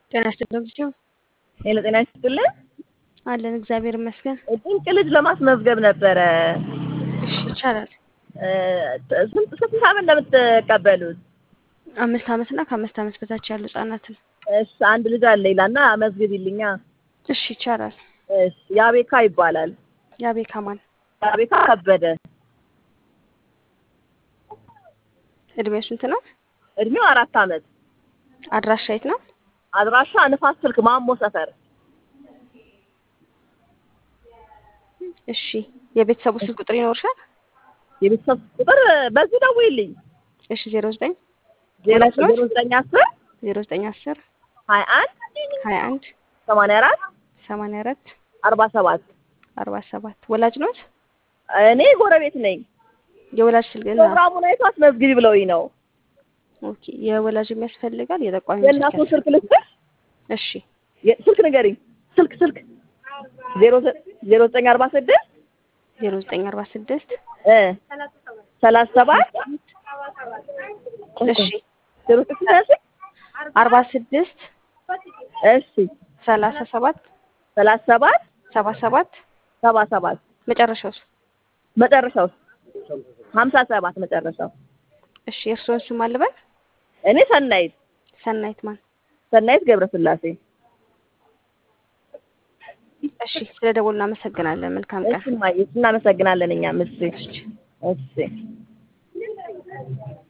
ጤና ይስጥልኝ ጊዜው ሄሎ ጤና ይስጥልን። አለን እግዚአብሔር ይመስገን። ድንቅ ልጅ ለማስመዝገብ ነበረ። እሺ ይቻላል። ስንት ስንት ዓመት እንደምትቀበሉት? አምስት ዓመት እና ከአምስት ዓመት በታች ያሉ ህጻናትን። እሺ አንድ ልጅ አለ ይላና መዝግቢልኛ። እሺ ይቻላል። እሺ ያቤካ ይባላል። የአቤካ ማን? ያቤካ ከበደ። እድሜው ስንት ነው? እድሜው አራት ዓመት። አድራሻ የት ነው? አድራሻ ንፋስ ስልክ ማሞ ሰፈር። እሺ የቤተሰቡ ስልክ ቁጥር ይኖርሻል? የቤተሰብ ቁጥር በዚህ ደውይልኝ። እሺ ዜሮ ዘጠኝ ዜሮ ሁለት ነው? ዜሮ ዘጠኝ አስር ዜሮ ዘጠኝ አስር ሀያ አንድ ሀያ አንድ ሰማንያ አራት ሰማንያ አራት አርባ ሰባት አርባ ሰባት ወላጅ ኖት? እኔ ጎረቤት ነኝ። የወላጅ ስልክ እና ፕሮግራሙን አይቶ አስመዝግቢ ብለውኝ ነው። ኦኬ የወላጅ የሚያስፈልጋል የጠቋሚ የእናቱን ስልክ ልስጥሽ? እሺ የ- ስልክ ንገሪኝ። ስልክ ስልክ ዜሮ ዘ- ዜሮ ዘጠኝ አርባ ስድስት ዜሮ ዘጠኝ አርባ ስድስት እ ሰላሳ ሰባት እሺ ዜሮ ዘጠኝ ሰላሳ አርባ ስድስት እሺ ሰላሳ ሰባት ሰላሳ ሰባት ሰባ ሰባት ሰባ ሰባት መጨረሻውስ? መጨረሻው ሀምሳ ሰባት መጨረሻው። እሺ የእርስዎን ስም አልበል? እኔ ሰናይት ሰናይት ማን? ሰናይት ገብረስላሴ። እሺ ስለ ደወሉ እናመሰግናለን። መልካም ቀን። እሺ እማዬ እናመሰግናለን። እኛም እሺ እሺ እሺ